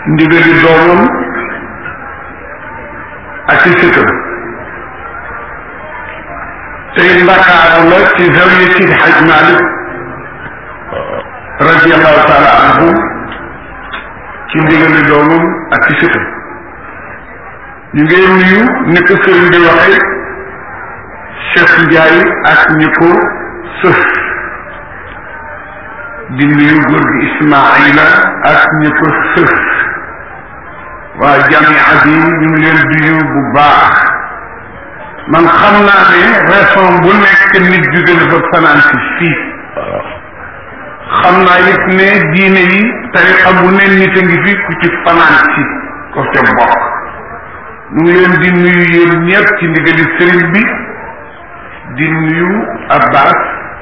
ndigali doomam ak i sëtam tey ndakaaru la ci zawiya Sidi Haj Malik radiallahu taala anhu ci ndigali doomam ak i sëtam ñu ngi nuyu ni ko sëriñ bi waxee Cheikh Ndiaye ak ñi ko sëf di nuyu góor gi Ismaila ak ñi ko sëf waa jamia bi ñu ngi leen di nuyu bu baax man xam naa ne raison bu nekk nit jóge na fa fanaan si fii xam naa it ne diine yi tariqa bu ne nit a ngi fi ku ci fanaan si ko ca bokk ñu ngi leen di nuyu yéen ñëpp ci ndigali sëriñ bi di nuyu Abbas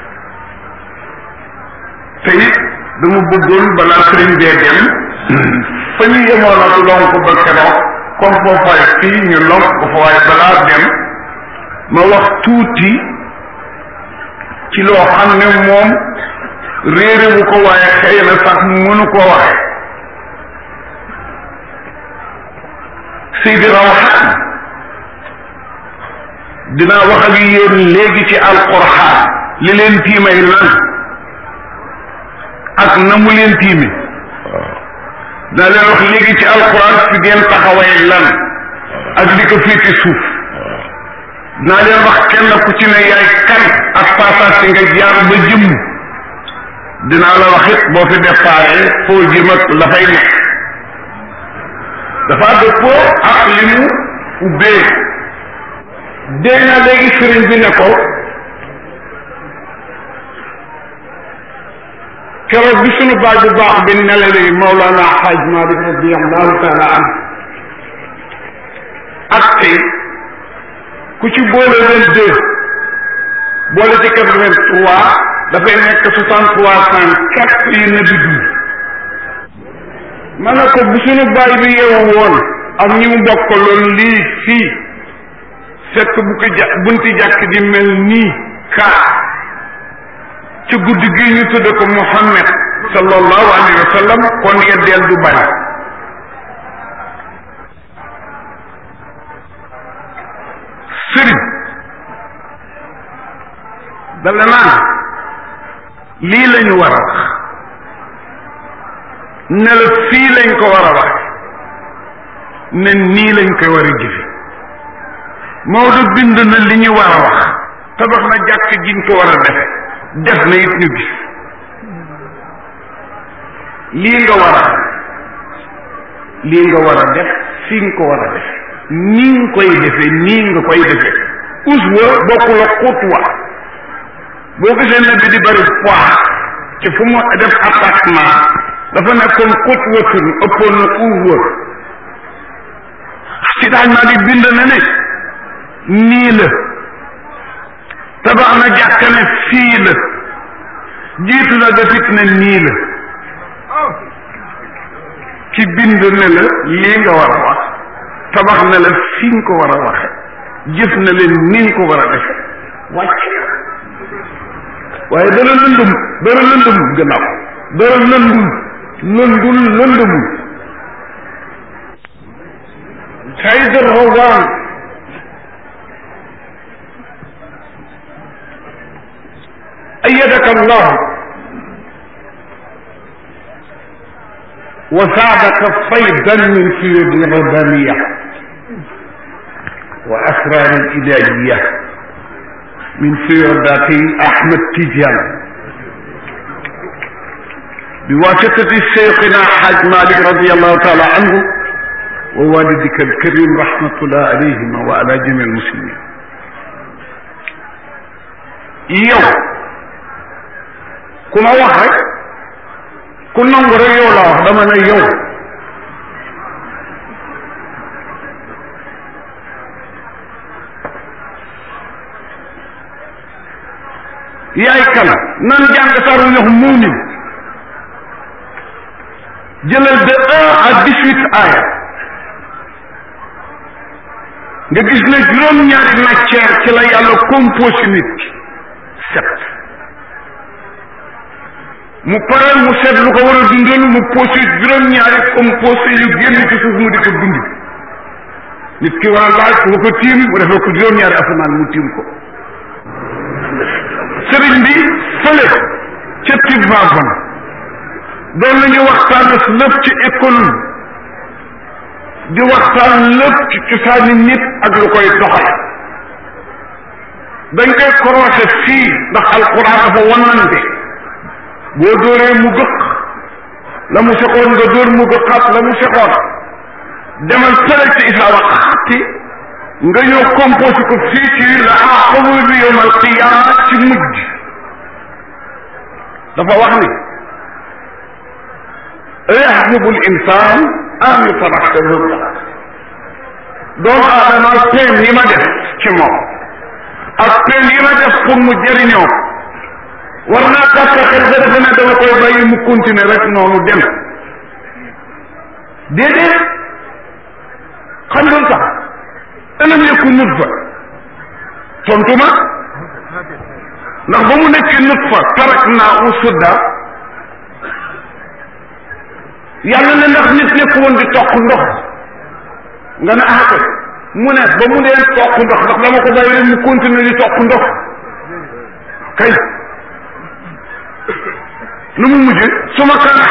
te it dama bëggoon balaa sëriñ bee dem fa ñu yemoon ak lonk ba keroog comme foofaay fii ñu lonk ko fa waaye balaa dem ma wax tuuti ci loo xam ne moom réere bu ko waaye xëy na sax mënu koo waxe Seydi Rawxaan dinaa wax ak yéen léegi ci alquraan li leen tiimay lan ak na mu leen tiime dinaa leen wax léegi ci alquraan fi ngeen taxaway lan ak li ko fii ci suuf dinaa leen wax kenn ku ci ne yaay kan ak passage si nga jaar ba jëmm dinaa la wax it boo fi déparé foo jëm ak la fay nekk dafa dëppoo ak li mu ubbee dégg na léegi sëriñ bi ne ko keroog bi sunu baay bu baax bi nelale Mawlana Xaaj Malik radiallahu taala an ak tey ku ci boole vingt deux boole ci quatre vingt trois dafay nekk soixante trois cent quatre yi na bi dund ma ne ko bu sunu baay bi yeewu woon ak ñi mu bokkaloon lii fii fekk bu ko ja bunti jàkk di mel nii kaa ci guddi gi ñu tudde ko Muhammad sallallahu alayhi wa sallam kon yeddeel du bari sëriñ dala naan lii lañu war a wax ne la fii lañ ko war a wax ne nii lañ koy war a jëfe Maodo bind na li ñu war a wax tabax na jàkk jiñ ko war a defe def na it ñu gis lii nga war a lii nga war a def fii nga ko war a def nii nga koy defe nii nga koy defe uswa bokkul ak xutwa boo gisee ne bi di bari poids ci fu mu def attaquement dafa nekkoon xutwatun ëppoon na uswa si daaj maa di bind na ne nii la tabax na jàkka ne fii la jiitu na dafit ne nii la ci bind ne la lii nga war a wax tabax na la fi nga ko war a waxe jëf na leen ni nga ko war a defe wàcc waaye dara lëndëm dara lëndëm gannaaw dara lëndum lëndul lëndëmul Saïd Rawaan أيدك الله وساعدك صيدا من سيد الربانية وأسرار الإلهية من سيادة أحمد تيجان بواسطة شيخنا حاج مالك رضي الله تعالى عنه ووالدك الكريم رحمة الله عليهما وعلى جميع المسلمين يوم ku ma wax rek ku nangu rek yow la wax dama ne yow yaay kan nan jàng saru ñox muumin jëlal de un à dix-huit aaya nga gis ne juróom-ñaari matière ci la yàlla composé nit sept mu pareel mu seet lu ko war a dundal mu posé juróom-ñaari composé yu génn ci suuf mu di ko dund nit ki war a laaj ku ko tiim mu defal ko juróom-ñaari asamaan mu tiim ko sëriñ bi fële ca Tivaouane doon nañu waxtaan ak lépp ci économie di waxtaan lépp ci cosaani nit ak lu koy doxal dañ koy korosé fii ndax alquran dafa wanante boo dóoree mu gëq la mu seqoon nga dóor mu gëqaat la mu seqoon demal fële ci isaa wax xatti nga ñëw composé ko fii ci la aqabu bi yowm alqiyama ci mujj dafa wax ni yaxsibu l insan an yutaraka huda doomu aadama peine yi ma def ci moom ak peine yi ma def pour mu jëriñoo war naa gàtt xel ba defe ne dama koy bàyyi mu continuer rek noonu dem déedéet xam nga sax alam yakku nutfa tontu ma ndax ba mu nekkee nutfa tarak naa u sudda yàlla ne ndax nit nekk woon di toq ndox nga ne ah kay mu ne ba mu dee toq ndox ndax dama ko bàyyi rek mu continuer di toq ndox kay lu mu mujj su ma kan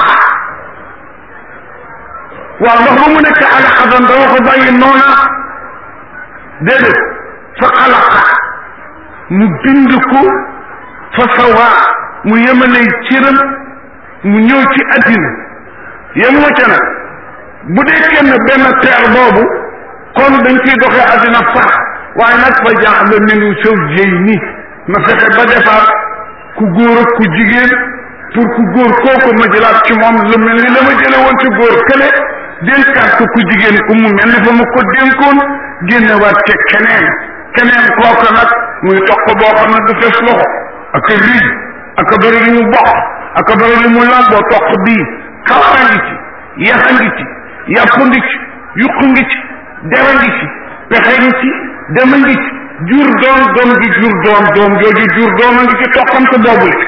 waaw ndax ba mu nekk alaxadan dama ko bàyyi noona déedéet fa xalaqa mu bind ko fa sawa mu yemalay cëram mu ñëw ci addina yem nga ca nag bu dee kenn benn teer boobu kon dañ ciy doxee addina sax waaye nag fa jaaxle minu sow jëy ni ma fexe ba defaat ku góor ak ku jigéen pour ku góor kooku ma jëlaat ci moom lu mel ni la ma jële woon ci góor kële dénkaat ko ku jigéen ku mu mel ni fa ma ko dénkoon génnewaat ca keneen keneen kooku nag muy toq boo xam ne du fes loxo ak a riij ak a bëri li mu bokk ak a bëri li mu lamboo toq bii kawara ngi ci yaxa ngi ci yàpp ngi ci yuq ngi ci dera ngi ci pexe ngi ci dema ngi ci jur doom doom ji jur doom doom jooju jur doom a ngi ci toqante boobu le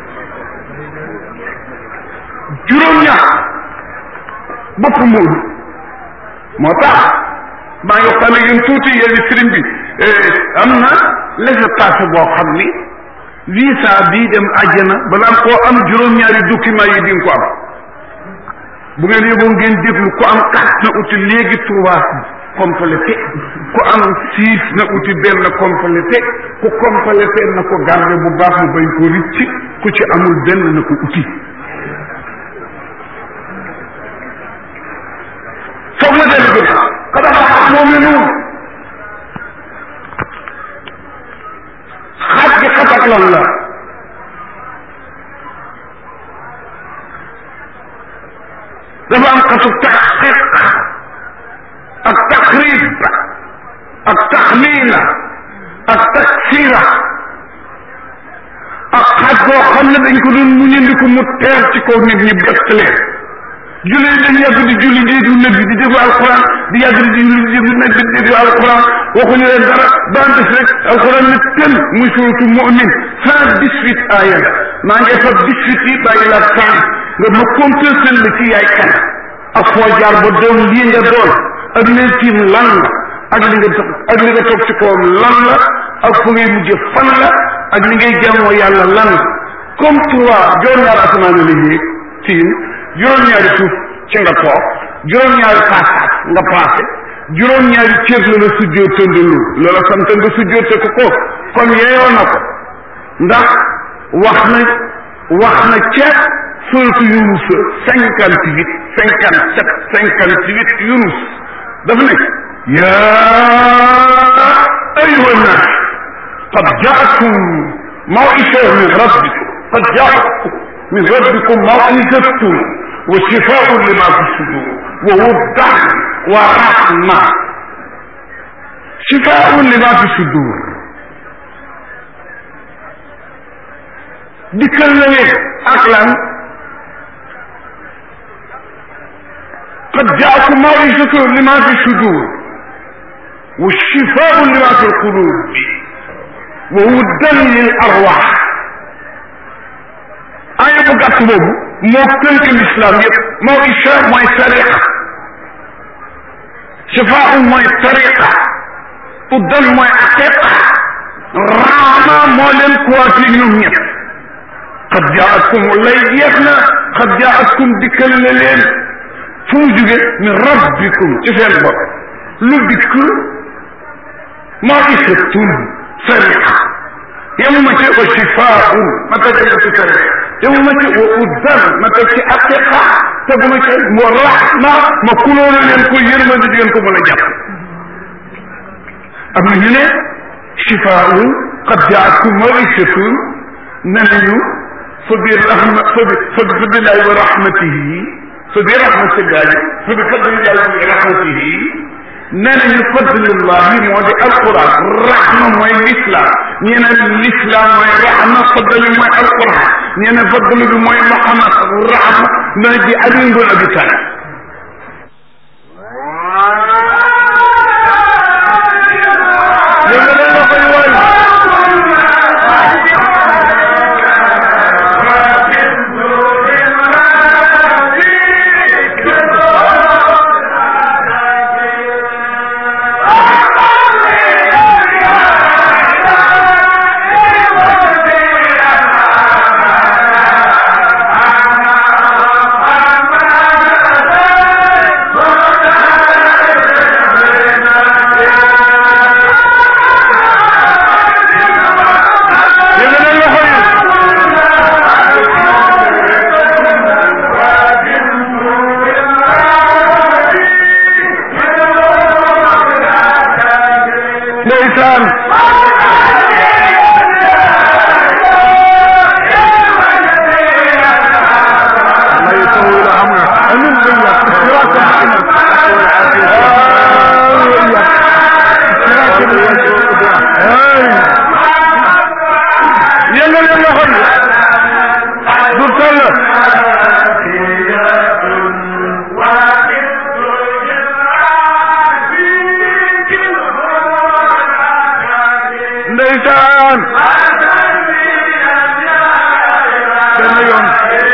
juróom-ñaar bopp moodu moo tax maa ngi waxtaan ak yéen tuuti yéen sëriñ bi am na laissez-passer boo xam ni visa bii dem àjjana balaa koo am juróom-ñaari document yi di nga ko am bu ngeen yóbboo ngeen déglu ku am quatre na uti léegi trois complété ku am six na uti benn complété ku complété na ko garde bu baax mu bañ ko ricc ku ci amul benn na ko uti foog na dellu gën kada xax moom ne noonu xaaj gi xatak lan la dafa am xasu taxqiq ak taqrib ak taxmina ak taksira ak xaaj boo xam ne dañ ko doon muñandiku mu teer ci kaw nit ñi bett leen julli yi dañ yàgg di julli di du nëbbi di déglu alquran di yàgg di julli di déglu nëbbi di déglu alquran waxuñu leen dara daan def rek alquran ne tën muy suratu mu'min cent dix huit aaya la maa ngi fa dix huit yi bàyyi la cent nga ma compter la ci yaay kan ak foo jaar ba doon lii nga doon ak leen tiim lan la ak li nga toog ak li nga toog ci kawam lan la ak fu ngay mujj fan la ak li ngay jàmmoo yàlla lan la comme trois juróom-ñaari asamaan la yéeg tiim juróom-ñaari suuf ci nga toog juróom-ñaari paasaat nga paase juróom-ñaari cër la la sujjoo tëndalu loola sant nga sujjoote ko ko kon yeeyoo na ko ndax wax na wax na ca suratu yunus cinquante huit cinquante sept cinquante huit yunus dafa ne yaa ayuha nnaas qad jaakum mawisa min rabbikum qad jaakum min rabbikum mawisatun wa shifaun lima fi sudur wa wuddan wa rahma shifaun lima fi sudur dikkal na leen ak lan qad jaakum mawisatun lima fi sudur wa shifaun lima fi lqulub wa wuddan lil arwah aaya bu baat boobu moo tënk l'islam yëpp moo isha mooy tariqa shifaa mooy tariqa uddal mooy aqiqa raama moo leen kuwaati ñoom ñëpp qad jaakum lay jeex na qad jaakum dikkal na leen fu mu jóge min rabbikum ci seen bopp lu dikk maw'izatun sariqa yemuma ci wa shifaa'un ma teg ci tariqa yemuma ci wa uddal ma teg ci aqiqa teguma ci wa rahma ma kulóolu leen ko yërmande di ngeen ko mën a jàpp am na ñu ne shifaa'un qad jaakum maw'izatun ne nañu fa bi rahma fa bi fa bi fadlillahi wa rahmatihi fa bi rahmatillahi fa bi fadlillahi wa rahmatihi nee nañu fadlillahi moo di alquran rahma mooy l'islam ñee ne l'islam mooy rahma fadli mooy alquran ñee ne fadli bi mooy Muhammad rahma mooy di Ali ibn Abi Talib ndeysaan yëngal yëngal xol du toll ndeysaan benn yoon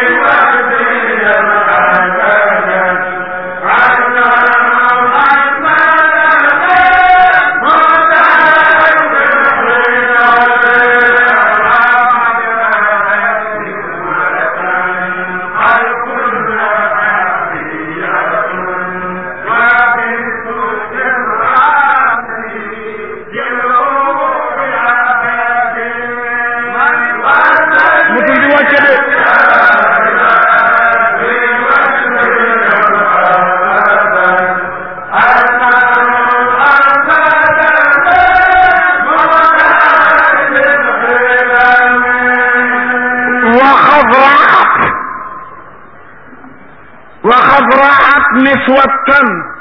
mutul di wàcce de وخضرعت وخضرعت نسوة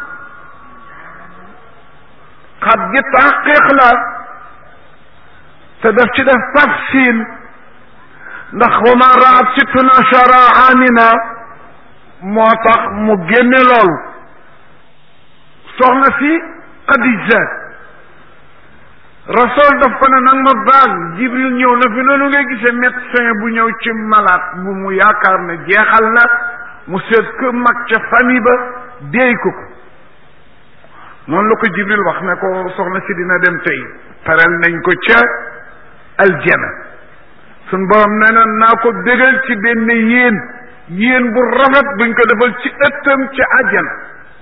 قد يتحقق له تدف كده تفصيل ndax wa ma raat sittuna shara amina moo tax mu génne loolu soxna si Xadija rasool daf ko ne nag ma baal jibril ñëw na fi noonu ngay gisee médecin bu ñëw ci malade bu mu yaakaar ne jeexal na mu seet que mag ca famille ba déey ko ko noonu la ko jibril wax ne ko soxna si dina dem tey pareel nañ ko ca aljana sun borom nee na naa ko bégal ci benn yéen yéen bu rafet buñ ko defal ci ëttam ci àjjana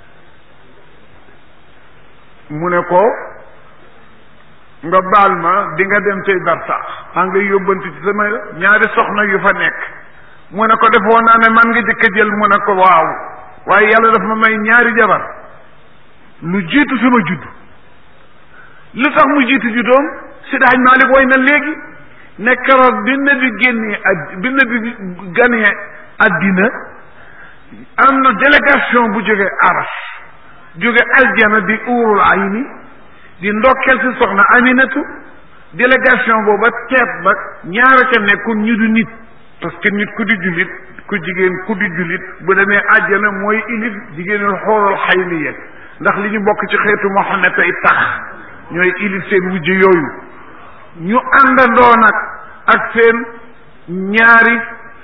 mu ne ko nga baal ma di nga dem tey barsax maa ngi lay yóbbanti ci sama ñaari soxna yu fa nekk mu ne ko defoon naa ne man nga jëkk a jël mu ne ko waaw waaye yàlla daf ma may ñaari jabar lu jiitu sama judd lu tax mu jiitu juddoom si daaj Maalik woy na léegi ne keroog bi nabi génnee ad bi nabi ganee addina am na délégation bu jóge aras jóge aljana di uurul ayni di ndokkeel si soxna aminatu délégation booba teet ba ñaara ca nekkoon ñu du nit parce que nit ku di jullit ku jigéen ku di jullit bu demee àjjana mooy ilif jigéenul xoolal xayliya ndax li ñu bokk ci xeetu Muhammad ay tax ñooy ilif seen wujj yooyu ñu àndandoo nag ak seen ñaari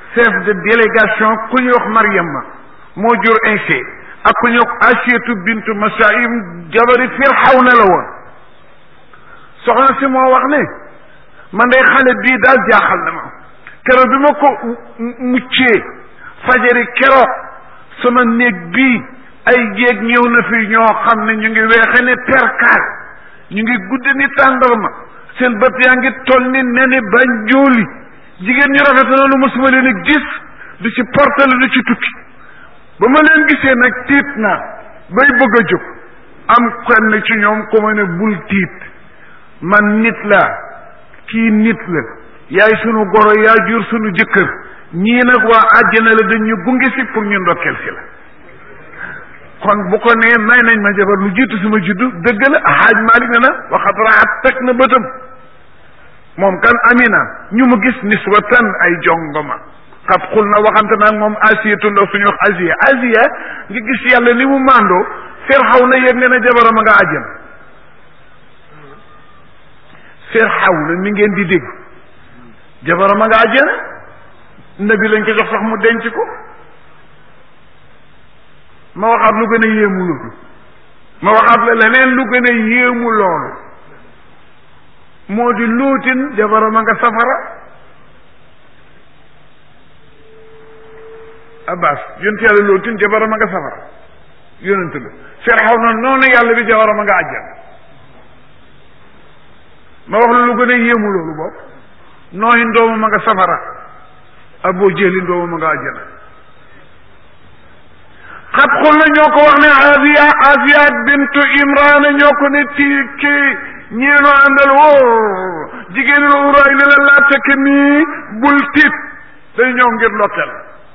chef de délégation ku ñuy wax Mariama moo jur Inse ak ku ñuy wax Asiyatu bintu Masaim jabari Firawna la woon soxna si moo wax ne man day xale bii daal jaaxal na ma keroog bi ma ko muccee fajari keroog sama néeg bii ay jéeg ñëw na fi ñoo xam ne ñu ngi weexe ne perkaal ñu ngi gudd ni tàndarma seen bët yaa ngi toll ni neni bañ jooli jigéen ñu rafet noonu mosuma leen a gis du ci portale du ci tukki ba ma leen gisee nag tiit naa bay bëgg a jóg am kenn ci ñoom ku ma ne bul tiit man nit laa kii nit la yaay sunu goro yaa jur sunu jëkkër ñii nag waa àjjana la dañu gunge si pour ñu ndokkeel si la kon bu ko nee may nañ ma jabar lu jiitu suma juddu dëgg la xaaj Malik ne na waxat raat teg na bëtam moom kan amina ñu mu gis niswatan ay jongoma xat xul na waxante naag moom asiyatu ndaw suñu wax asiya asiya nga gis yàlla ni mu màndoo Firxaw na yëg ne na jabaram a nga àjjana Firxaw na mi ngeen di dégg jabaram a nga àjjana nabi lañ ko jox sax mu denc ko ma waxaat lu gën a yéemu loolu ma waxaat la leneen lu gën a yéemu loolu moo di luutin jabaram a nga safara abbas yonent yàlla luutin jabaram a nga safara yonent la Firxaw na noonu yàlla bi jabaram a nga àjjana ma wax la lu gën a yéemu loolu boobu nooyin doomam a nga safara aboo jëlin doomam a nga àjjana xat xul na ñoo ko wax ne Asiya Asiya bintu Imrana ñoo ko ne ci kii ñeenoo àndal woo jigéen la uraay ne la laa fekk nii bul tiit day ñëw ngir ndokkeel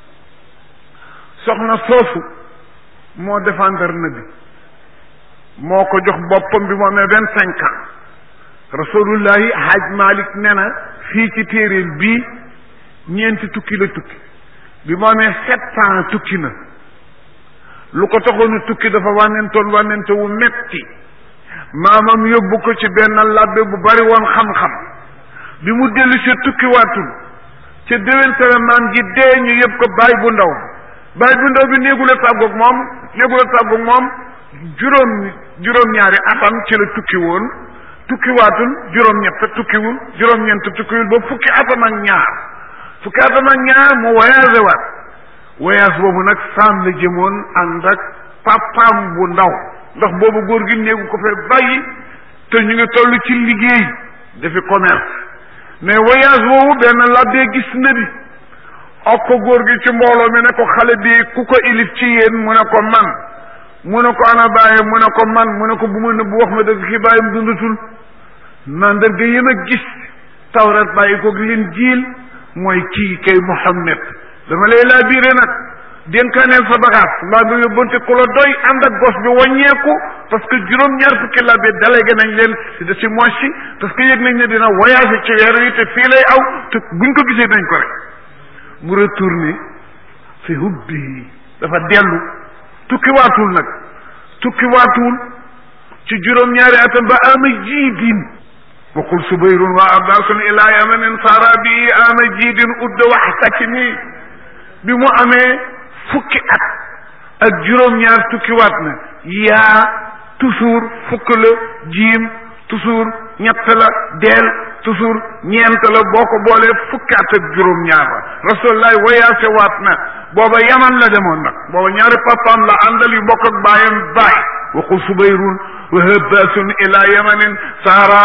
soxna soosu moo défendre na bi moo ko jox boppam bi moo amee vingt cinq ans rasulullahi haj malik ne na fii ci téeréel bii ñeenti tukki la tukki bi moo amee sept ans tukki na lu ko taxoon tukki dafa wànnentoon wànnente wu metti maamam yóbbu ko ci benn labbe bu bari woon xam-xam bi mu dellu si tukki waatul ca déwéntale maam ji dee ñu yëpp ko baay bu ndaw baay bu ndaw bi néegula tàggoog moom néegula tàggoog moom juróom juróom-ñaari atam ci la tukki woon tukki waatul juróom-ñett tukkiwul juróom-ñeent tukkiwul ba fukki atam ak ñaar fukki atam ak ñaar mu voyagé waat voyage boobu nag saam la jëmoon ànd ak papaam bu ndaw ndax boobu góor gi néegu ko fee bàyyi te ñu ngi toll ci liggéey dafi commerce mais voyage boobu benn labbee gis na bi ak ko góor gi ci mbooloo mi ne ko xale bi ku ko ilif ci yéen mu ne ko man mu ne ko ana bàyyi mu ne ko man mu ne ko bu ma nëbb wax ma dëgg ki bàyyam dundatul mandarga yéen a gis tawrat bàyyi ko leen jiil mooy kii kay Muhammad dama lay laa biire nag dénkaaneel sa bagage mbaa nga yóbbante ku la doy ànd ak gos bi wàññeeku parce que juróom-ñaar fukki la bi délégué nañ leen si de si mois si parce que yëg nañ ne dina voyagé ci weer wi te fii lay aw te buñ ko gisee nañ ko rek mu retourné fi hubbi dafa dellu tukki waatul nag tukki waatul ci juróom-ñaari atam ba ama jiidin waqul subayrun wa abdasun ila yamanin sara bi ama jiidin udda waxtakimi bi mu amee fukki at ak juróom-ñaar tukki waat na yaa toujours fukk la jiim toujours ñett la deel toujours ñeent la boo ko boolee fukki at ak juróom-ñaar la rasulullah wayaase waat na booba yaman la demoon nag booba ñaari papaam la àndal yu bokk ak baayam baay waqul subayrun wa habbasun ila yamanin saara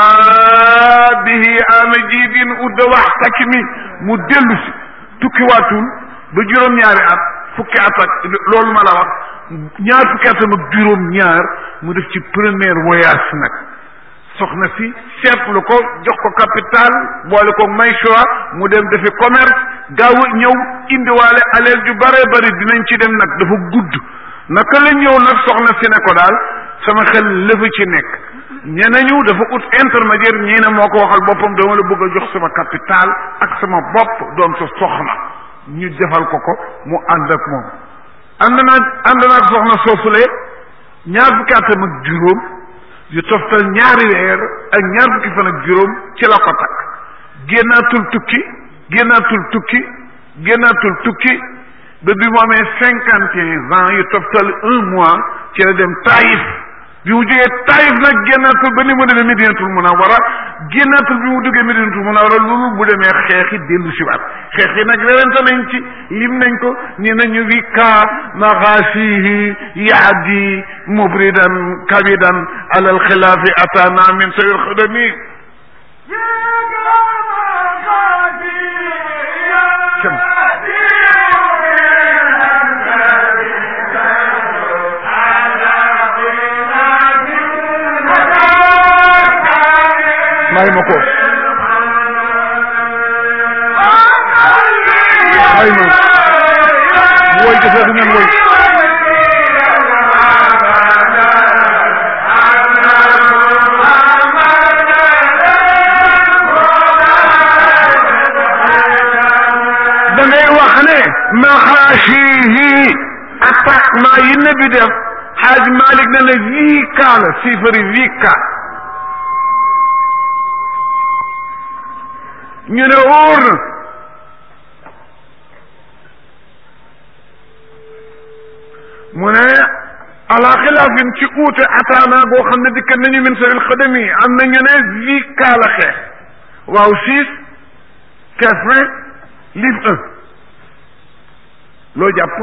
bihi ama jiidin udda waxtakimi mu dellu si tukki waatul ba juróom-ñaari at fukki at ak loolu ma la wax ñaar fukki atam ak juróom-ñaar mu def ci première voyage nag soxna si seetlu ko jox ko capital boole ko may choix mu dem defi commerce gaaw a ñëw indiwaale aleel ju bare bari dinañ ci dem nag dafa gudd naka la ñëw nag soxna si ne ko daal sama xel lëfa ci nekk ñenañu dafa ut intermédiaire ñii ne moo ko waxal boppam dama la bëgg a jox sama capital ak sama bopp doon sa soxna ñu defal ko ko mu ànd ak moom ànd naa ànd naa ak soxna soosule ñaar fukki atam ak juróom yu toftal ñaari weer ak ñaar fukki fan ak juróom ci la ko takk génnaatul tukki génnaatul tukki génnaatul tukki ba bi mu amee cinquante et un ans yu toftal un mois ci la dem Taïf bi mu jógee Taïf nag génnaatul ba ni mu demee Medinatul Munawwara génnaatul bi mu duggee Medinatul Munawwara loolu bu demee xeexi dellu si waat xeex yi nag werante nañ ci lim nañ ko ni nañu wi ka maxaasihi yaadi mubridan kabidan alal xilaafi atana min sawil xadami may ma ko may ma woy ko fekk ngeen woy da ngay wax ne maxaasihi attaquement yi nabi def xaaj Malik ne la vii kaa la chiffre vii kaa ñu ne wóor na mu ne ala xilaafin ci uute ataana boo xam ne dikkat nañu min saril xadami am na ñu ne vi kaala xeex waaw six quinze livre un loo jàpp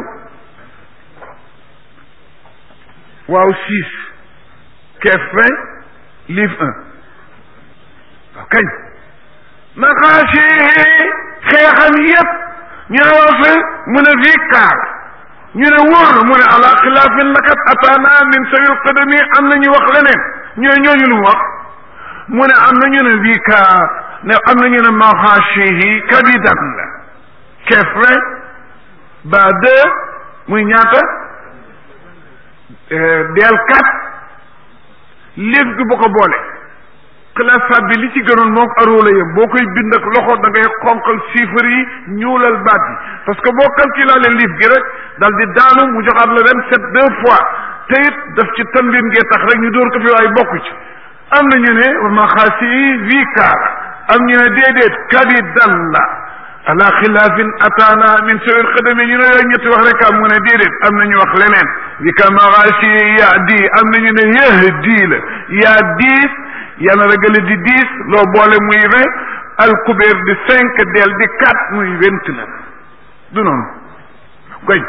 waaw six quinze livre un waaw kañ maqaasi xeexam yépp ñu ne wax fi mu ne fii kaar ñu ne wóor mu ne ala xilaafin lakat ataana min sawil qadami am na ñu wax leneen ñooy ñooñu lu mu wax mu ne am na ñu ne fii kaar ne am na ñu ne maqaasi kabidan la kefre ba deux muy ñaata del quatre léef gi bu ko boole classe bi li ci gënoon moom aróola yam boo koy bind ak loxo da ngay xonqal chiffres yi ñuulal baat yi parce que boo calculale liif gi rek dal di daanu mu joxaat la vingt sept deux fois te it daf ci tambin ngee tax rek ñu dóor ko fi waaye bokku ci am na ñu ne maxaasi yi vi kaara am ñu ne déedéet kadi dan la ala xilaafin ataana min sawir xadami ñu ne yooyu ñetti wax rek am mu ne déedéet am na ñu wax leneen vi ka maxaasi yi yaa di am na ñu ne yëh di la yaa diis yàlla ragale di dix loo boole muy vingt alkubeer di cinq del di quatre muy vingt neuf du noonu goñ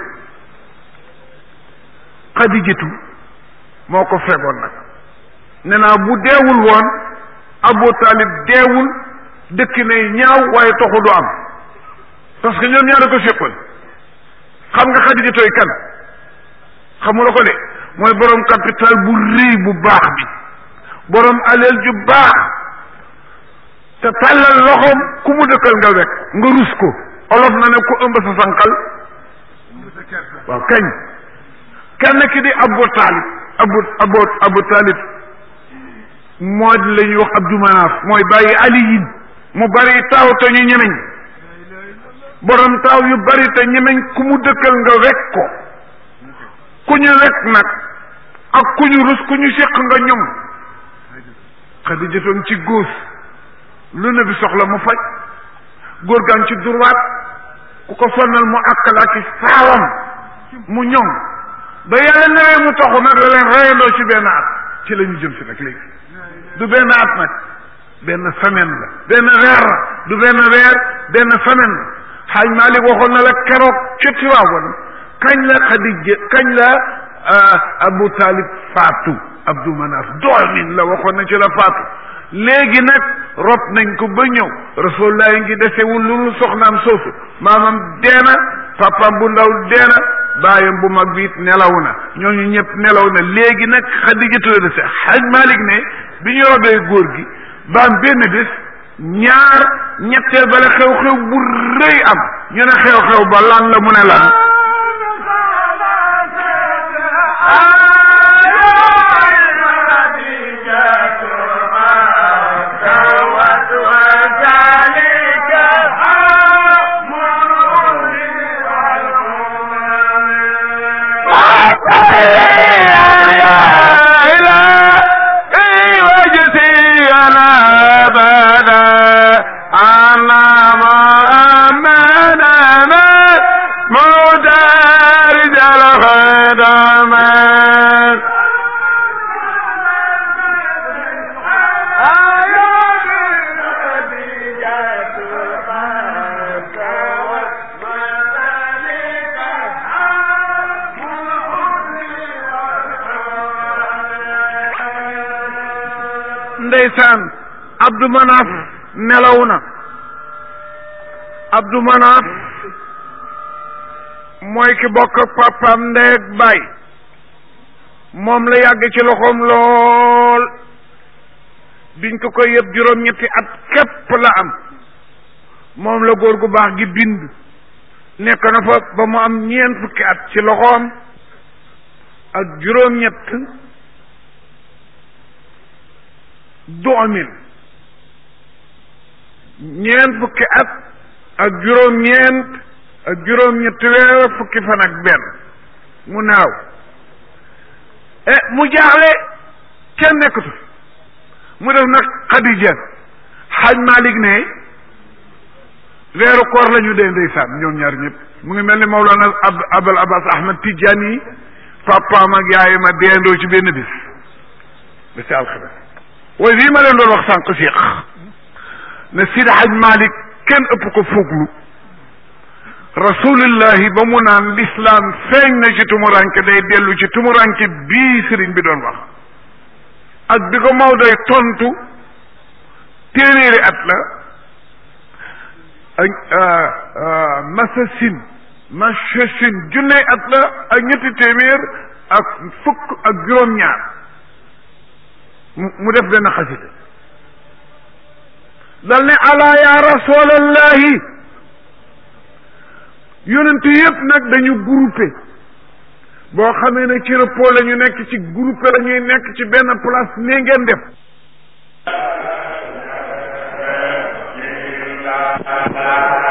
xadijatu moo ko fegoon nag ne naa bu deewul woon abu talib deewul dëkk ne ñaaw waaye toxu du am parce que ñoom ñaar ko séqal xam nga xadijatoy kan xamula ko de mooy borom capital bu rëy bu baax bi borom aleel ju baax te tàllal loxoom ku mu dëkkal nga wekk nga rus ko olof na ne ku ëmb sa sanqal waaw kañ kenn ki di abu taalib abu abu abu taalib moo di la ñuy wax abdu manaaf mooy bàyyi aliyin mu bari taaw te ñu ñemeñ borom taaw yu bari te ñemeñ ku mu dëkkal nga wekk ko ku ñu wekk nag ak ku ñu rus ku ñu séq nga ñoom xadijatoon ci góos lu ne bi soxla mu faj góor gaan ci durwaat ku ko sonnal mu àkkal ak saawam mu ñoŋ ba yàlla newee mu taxu nag la leen reyandoo ci benn at ci la ñu jëm si nag léegi du benn at nag benn semaine la benn weer la du benn weer benn semaine la xaaj Malik waxoon na la keroog ci Tiwaawan kañ la Xadija kañ la Abu Talib faatu Abdu Manaf doomin la waxoon na ci la faatu léegi nag rob nañ ko ba ñëw rasulullah ngi desewul lu soxnaam soosu maamam deena papam bu ndaw deena baayam bu mag bi it nelaw na ñooñu ñëpp nelaw na léegi nag Xadijatu la dese xaj Malik ne bi ñu robee góor gi baam benn bés ñaar ñetteel bala xew-xew bu rëy am ñu ne xew-xew ba lan la mu ne lan أنا ما أمنا ndeysaan Abdou Manaf nelaw na Abdou Manaf mooy ki bokk ak papaam ndey ak baay moom la yàgg ci loxoom lool biñ ko koy yëpp juróom-ñetti at képp la am moom la góor gu baax gi bind nekk na fa ba mu am ñeent fukki at ci loxoom ak juróom-ñett doomin ñeent fukki at ak juróom-ñeent ak juróom-ñetti weer fukki fan ak benn mu naaw e mu jaaxle kenn nekkatu mu def nag Xadija xaaj Malik ne weeru koor la ñu dee ndeysaan ñoom ñaar ñëpp mu ngi mel ni Mawlana ab Abul Abbas Ahmad Tidjani papaam ak yaayam a deendoo ci benn bis ba si alxames waaye lii ma leen doon wax sànq Cheikh ne Sidi Haj Malik kenn ëpp ko fooglu rasulillahi ba mu naan l'islam feeñ na ci tumuranke day dellu ci tumuranke bii sëriñ bi doon wax ak bi ko Maodoy tontu téeméeri at la ak masasin masasin junney at la ak ñetti téeméer ak fukk ak juróom-ñaar mu def benn xasida dal ne ala ya rasulallahi yonent yëpp nag dañu groupé boo xamee ne ci repos la ñu nekk ci groupé la ñuy nekk ci benn place nii ngeen def la